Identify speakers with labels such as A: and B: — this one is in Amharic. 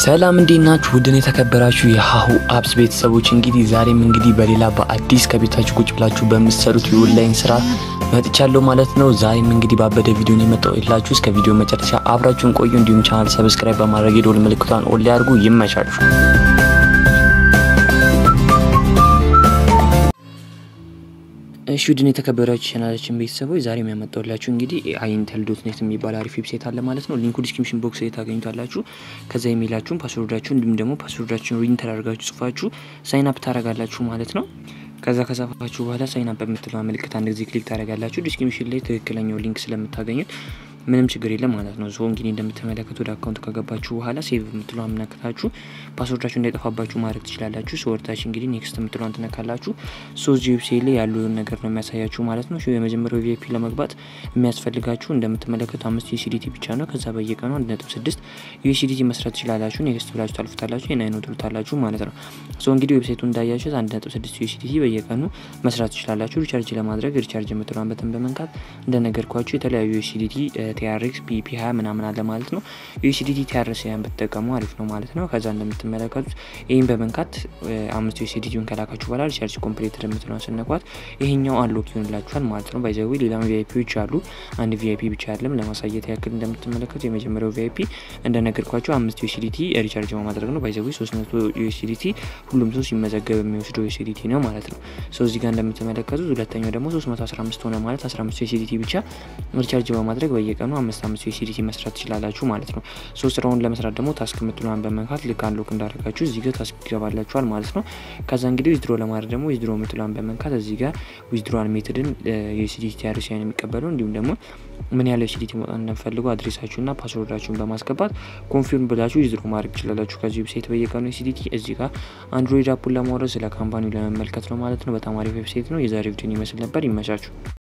A: ሰላም እንዴት ናችሁ? ውድን የተከበራችሁ የሀሁ አፕስ ቤተሰቦች እንግዲህ ዛሬም እንግዲህ በሌላ በአዲስ ከቤታችሁ ቁጭ ብላችሁ በምትሰሩት የኦንላይን ስራ መጥቻለሁ ማለት ነው። ዛሬም እንግዲህ ባበደ ቪዲዮን የመጣው የላችሁ እስከ ቪዲዮ መጨረሻ አብራችሁን ቆዩ። እንዲሁም ቻናል ሰብስክራይብ በማድረግ የደወል ምልክቷን ኦን ላይ አድርጉ። ይመቻችሁ። እሺ ውድን የተከበራችሁ ቻናላችን ቤተሰቦች ዛሬ የሚያመጣውላችሁ እንግዲህ አይንተል ዶት ኔት የሚባል አሪፍ ዌብሳይት አለ ማለት ነው። ሊንኩ ዲስክሪፕሽን ቦክስ ላይ ታገኙታላችሁ። ከዛ የሚላችሁን ፓስወርዳችሁ እንዲሁም ደግሞ ፓስወርዳችሁን ሪንተር አድርጋችሁ ጽፋችሁ ሳይን አፕ ታደርጋላችሁ ማለት ነው። ከዛ ከጻፋችሁ በኋላ ሳይን አፕ በምትለው ምልክት አንድ ጊዜ ክሊክ ታደርጋላችሁ። ዲስክሪፕሽን ላይ ትክክለኛው ሊንክ ስለምታገኙት ምንም ችግር የለም ማለት ነው። ዞ እንግዲህ እንደምትመለከቱ ወደ አካውንት ከገባችሁ በኋላ ሴቭ የምትለው አምነክታችሁ ፓስወርዳችሁ እንዳይጠፋባችሁ ማድረግ ትችላላችሁ። ሰወርታች እንግዲህ ኔክስት የምትለዋን ትነካላችሁ። ሶ እዚህ ዌብሳይት ላይ ያሉን ነገር ነው የሚያሳያችሁ ማለት ነው። የመጀመሪያው ቪአይፒ ለመግባት የሚያስፈልጋችሁ እንደምትመለከቱ አምስት ዩሲዲቲ ብቻ ነው። ከዛ በየቀኑ አንድ ነጥብ ስድስት ዩሲዲቲ መስራት ትችላላችሁ። ኔክስት ብላችሁ ታልፉታላችሁ። የናይኖ ትሉታላችሁ ማለት ነው። ሶ እንግዲህ ዌብሳይቱ እንዳያችሁት አንድ ነጥብ ስድስት ዩሲዲቲ በየቀኑ መስራት ትችላላችሁ። ሪቻርጅ ለማድረግ ሪቻርጅ የምትለዋን በተን በመንካት እንደነገርኳችሁ የተለያዩ ዩሲዲቲ ቲአርኤክስ ፒፒ ሀያ ምናምን አለ ማለት ነው። ዩሲዲቲ ቲአርኤስ ያን ብትጠቀሙ አሪፍ ነው ማለት ነው። ከዛ እንደምትመለከቱት ይህን በመንካት አምስት ዩሲዲቲውን ከላካችሁ በኋላ ሪቻርጅ ኮምፕሌትድ የምትለውን ስነኳት ይሄኛው አንሎክ ይሆንላችኋል ማለት ነው። ባይዘዊ ሌላም ቪአይፒዎች አሉ። አንድ ቪአይፒ ብቻ ያለም ለማሳየት ያክል እንደምትመለከቱ የመጀመሪያው ቪአይፒ እንደነገርኳቸው አምስት ዩሲዲቲ ሪቻርጅ በማድረግ ነው። ባይዘዊ ሶስት መቶ ዩሲዲቲ ሁሉም ሰው ሲመዘገብ የሚወስደው ዩሲዲቲ ነው ማለት ነው። ሰው እዚህ ጋር እንደምትመለከቱት ሁለተኛው ደግሞ ሶስት መቶ አስራ አምስት ሆነ ማለት አስራ አምስት ዩሲዲቲ ብቻ ሪቻርጅ በማድረግ በየቀኑ አምስት አምስት ዩሲዲቲ መስራት ትችላላችሁ ማለት ነው። ሶስት ስራውን ለመስራት ደግሞ ታስክ የምትለዋን በመንካት ልክ አንሎክ እንዳደረጋችሁ እዚህ ጋር ታስክ ይገባላችኋል ማለት ነው። ከዛ እንግዲህ ዊዝድሮ ለማድረግ ደግሞ ዊዝድሮ የምትለዋን በመንካት እዚህ ጋር ዊዝድሮዋል ሜትድን የዩሲዲቲ ቲአርሲያን የሚቀበለው እንዲሁም ደግሞ ምን ያለ ዩሲዲቲ መውጣት እንደምፈልጉ አድሬሳችሁና ፓስወርዳችሁን በማስገባት ኮንፊርም ብላችሁ ዊዝድሮ ማድረግ ትችላላችሁ ከዚህ ዌብሳይት በየቀኑ ዩሲዲቲ። እዚህ ጋር አንድሮይድ አፑን ለማውረድ ስለ ካምፓኒው ለመመልከት ነው ማለት ነው። በጣም አሪፍ ዌብሳይት ነው። የዛሬ ቪዲዮን ይመስል ነበር። ይመቻችሁ።